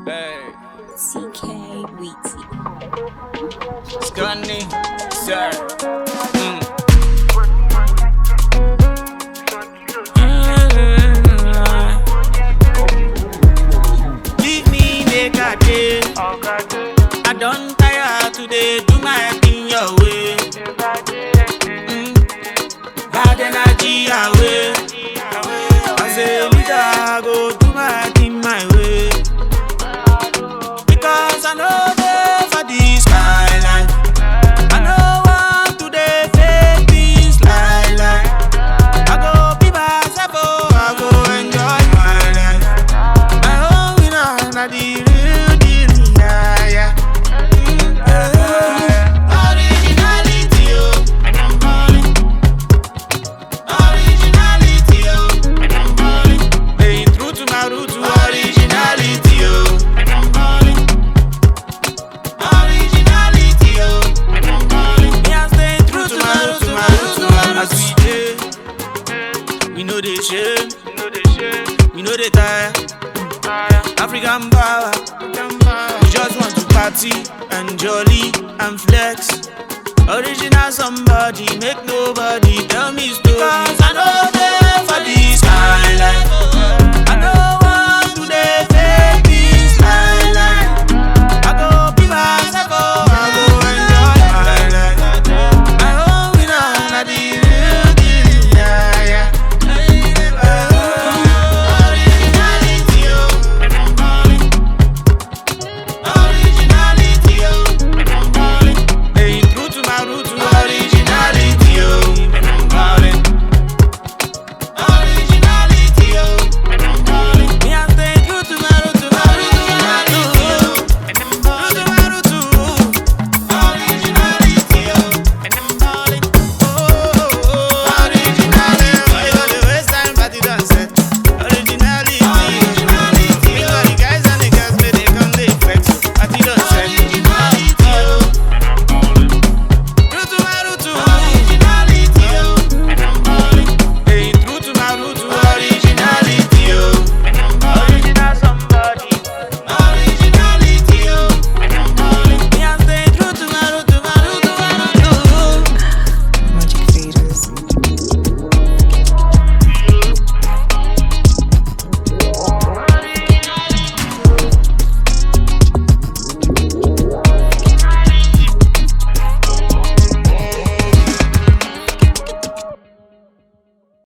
Hey, CK Weezy. Scunny, sir. Mm. Leave me make I dey. I don tire to dey do my thing your way. Mm. Bad energy away. As a leader, I go do my thing my way. Because I know dey for this kind life. I no want to dey fake this lie lie. I go be myself, oh, I go enjoy my life. My own winner, na the real deal, yeah, yeah. Mm, yeah. Originality, oh, and I'm balling. Originality, oh, and I'm balling. Staying true to my roots, to originality, oh, and I'm balling. Originality, oh, and I'm balling. Me, I stay true to my roots, to my roots, to my roots. As we dey, we know they shame, we know they tire. African power, we just want to party and jolly and flex. Original somebody, make nobody tell me story. Cause I know they for this kind life.